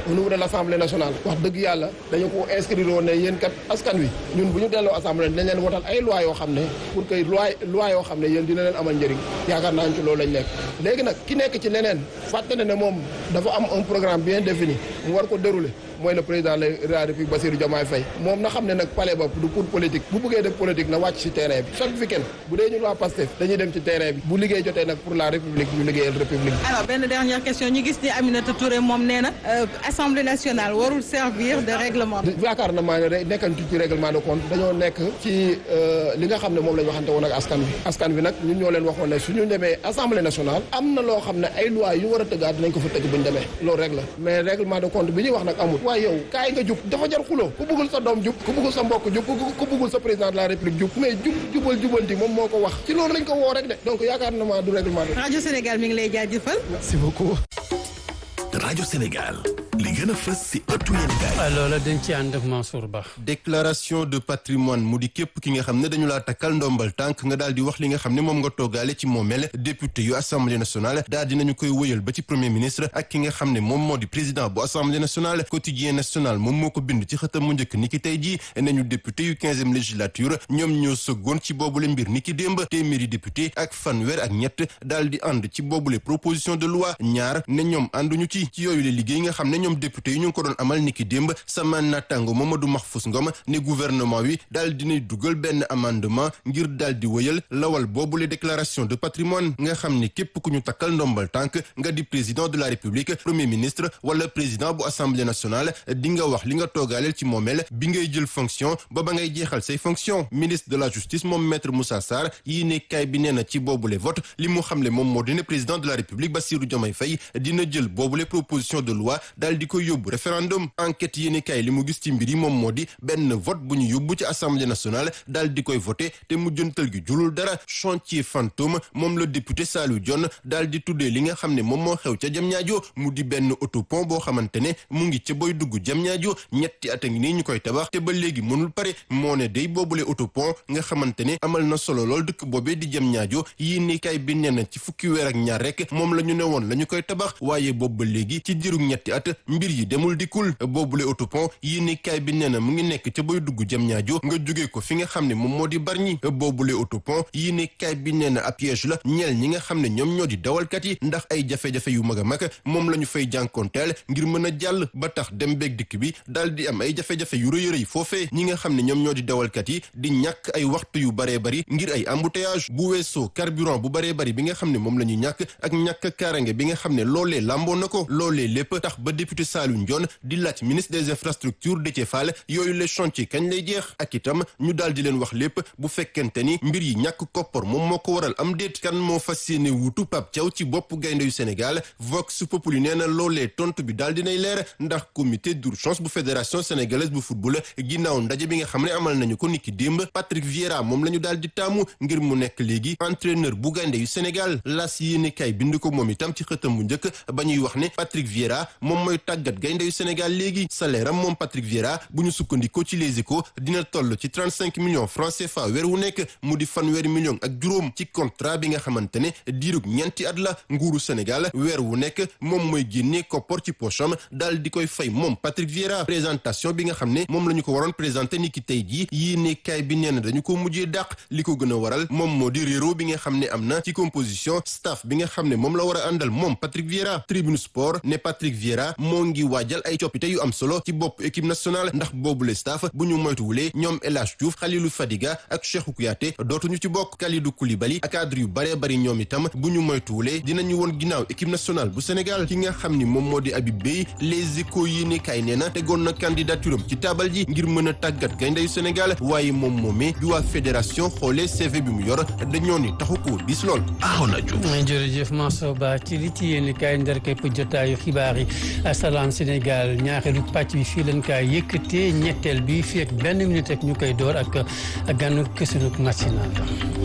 au niveau de l' assemblée nationale wax dëgg yàlla dañu ko inscrire woon ne yéen kat askan wi ñun bu ñu delloo assemblée dañ leen wotal ay loi yoo xam ne pour que loi loi yoo xam ne yéen dina leen amal njëriñ yaakaar naa ci loolu lañ nekk léegi nag ki nekk ci leneen fàtte ne ne moom dafa am un programme bien défini mu war ko dérouler mooy le président de la république Bassirou Diomaye Faye moom na xam ne nag palais ba du pour politique bu bëggee def politique na wàcc ci terrain bi chaque week-end bu dee ñun waa Pastef dañuy dem ci terrain bi bu liggéey jotee nag pour la république ñu liggéeyal république bi alors benn dernière question ñu gis ni Aminata Touré moom nee na assemblée nationale warul servir de règlement yaakaar na maa ne nekkantu ci règlement de compte dañoo nekk ci li nga xam ne moom la ñu waxante woon ak askan wi askan wi nag ñun ñoo leen waxoon ne suñu demee assemblée nationale am na loo xam ne ay loi yu war a tëggaat dinañ ko fa tëgg bu ñu demee loolu rek la mais règlement de compte bi ñuy wax nag amul waaye yow kaay nga jub dafa jar xuloo ku bëggul sa doom jub ku bëggul sa mbokk jub ku bëggul sa président de la république jub mais jub jubal jubanti moom moo ko wax ci loolu lañ ko woo rek de donc yaakaar na maa du règlement de rajo Sénégal mi ngi lay jaajëfal merci beaucoup rajo Sénégal li gën a fës si ëttu yéenekaay loola dañ ci ànd ak Mansour Ba déclaration de patrimoine mu di képp ki nga xam ne dañu laa takkal ndombal tànk nga daal di wax li nga xam ne moom nga toogaale ci moomeel député yu assemblée nationale daal dinañu koy wëyal ba ci premier ministre ak ki nga xam ne moom moo di président bu assemblée nationale quotidien national moom moo ko bind ci xëtam mu njëkk ni ki tey jii nañu député yu quinzième législature ñoom ñoo sëggoon ci boobule mbir ni ki démb téeméeri député ak fanweer ak ñett daal di ànd ci boobule proposition de loi ñaar ne ñoom ànduñu ci ci yooyu le liggéey nga xam ne ñoom député yi ñu ngi ko doon amal niki démb sama naataango Mamadou Mahfous Ngom ne gouvernement wi daal dinay dugal benn amendement ngir daal di wëyal lawal boobule déclaration de patrimoine nga xam ne képp ku ñu takkal ndombal tànk nga di président de la république premier ministre wala président bu assemblée nationale di nga wax li nga toogaaleel ci moomeel bi ngay jël fonction ba ba ngay jeexal say fonction ministre de la justice moom maître Moussa Sarr yii ne kaay bi nee na ci boobule vote li mu xamle moom moo di ne président de la république Bassirou Diomaye Faye dina jël boobule proposition de loi daal di koy yóbbu référendum enquête yéeni kay li mu gis ci mbir yi moom moo di benn vote bu ñu yóbbu ci assemblée nationale daal di koy voté te mu jëntal gi julul dara chantier fantôme moom la député Saliou Dione daal di tuddee li nga xam ne moom moo xew ca Diamniadio mu di benn autopont boo xamante ne mu ngi ca boy dugg Diamniadio ñetti at a ngi nii ñu koy tabax te ba léegi mënul pare moo ne day boobule autopont nga xamante ne amal na solo lool dëkk boobee di Diamniadio yéeni kay bi nee na ci fukki weer ak ñaar rek moom la ñu ne woon la ñu koy tabax waaye boobu ba léegi ci diiru ñetti at mbir yi demul dikkul boobule autopont yéeni kaay bi nee na mu ngi nekk ca boy dugg jëm ñaajo nga jóge ko fi nga xam ne moom moo di barñi boobule autopont yéeni kaay bi nee na ab piège la ñeel ñi nga xam ne ñoom ñoo di dawalkat yi ndax ay jafe-jafe yu mag a mag moom la ñu fay jànkoonteel ngir mën a jàll ba tax dem beeg dikk bi daal di am ay jafe-jafe yu rëy rëy foofee ñi nga xam ne ñoom ñoo di dawalkat yi di ñàkk ay waxtu yu baree bari ngir ay embouteillage bu weesoo carburant bu baree bari bi nga xam ne moom la ñu ñàkk ak ñàkk kaarange bi nga xam ne loolee lamboo na ko loolee lépp tax ba député Saliou Ndione di laaj ministre des infrastructures Déthié Fall yooyu les chantiers kañ lay jeex ak itam ñu daal di leen wax lépp bu fekkente ni mbir yi ñàkk koppar moom moo ko waral am déet kan moo fas yéene wuutu Pape Thiaw ci bopp gaynde yu Sénégal Vox Populi nee na loolee tontu bi daal dinay leer ndax comité d'urgence bu fédération sénégalaise bu football ginnaaw ndaje bi nga xam ne amal nañu ko niki démb Patrick Vieira moom la ñu daal di taamu ngir mu nekk léegi entraîneur bu gaynde yu Sénégal las yéene kay bind ko moom itam ci xëtam bu njëkk ba ñuy wax ne Patrick Vieira moom mooy tàggat gaynde yu Sénégal léegi salaire am moom Patrick Vieira bu ñu sukkandikoo ci Les Échos dina toll ci trente cinq millions francs CFA weer wu nekk mu di fanweeri millions ak juróom ci contrat bi nga xamante ne diirug ñeenti at la nguuru Sénégal weer wu nekk moom mooy génnee koppor ci pocham daal di koy fay moom Patrick Vieira présentation bi nga xam ne moom la ñu ko waroon présenté ni ki tey jii yéene kaay bi nee na dañu ko mujjee dàq li ko gën a waral moom moo di réero bi nga xam ne am na ci composition staff bi nga xam ne moom la war a àndal moom Patrick Vieira Tribune Sport ne Patrick Vieira moo ngi waajal ay coppite yu am solo ci bopp équipe nationale ndax boobule staff bu ñu moytuwulee ñoom El Hadj Diouf Khalilou Fadiga ak Cheikhou Kouyaté dootuñu ci bokk Kalidou Koulibaly ak cadre yu baree bari ñoom itam bu ñu moytuwulee dinañu woon ginnaaw équipe nationale bu Sénégal ki nga xam ni moom moo di Habib Beye les échos yi ne kay nee na tegoon na candidature am ci taabal ji ngir mën a tàggat gayndeyu Sénégal waaye moom moomee bi waa fédération xoolee CV bi mu yor dañoo ni taxu ko dis lool. Arona Diouf. jërëjëf Mansour Ba ci li ci yéen kaay ndar képp jotaayu xibaar yi Salam Sénégal ñaareelu pàcc bi fii leen kaay yëkkatee ñetteel bi fii ak benn minute ak ñu koy door ak ganu kësunuk national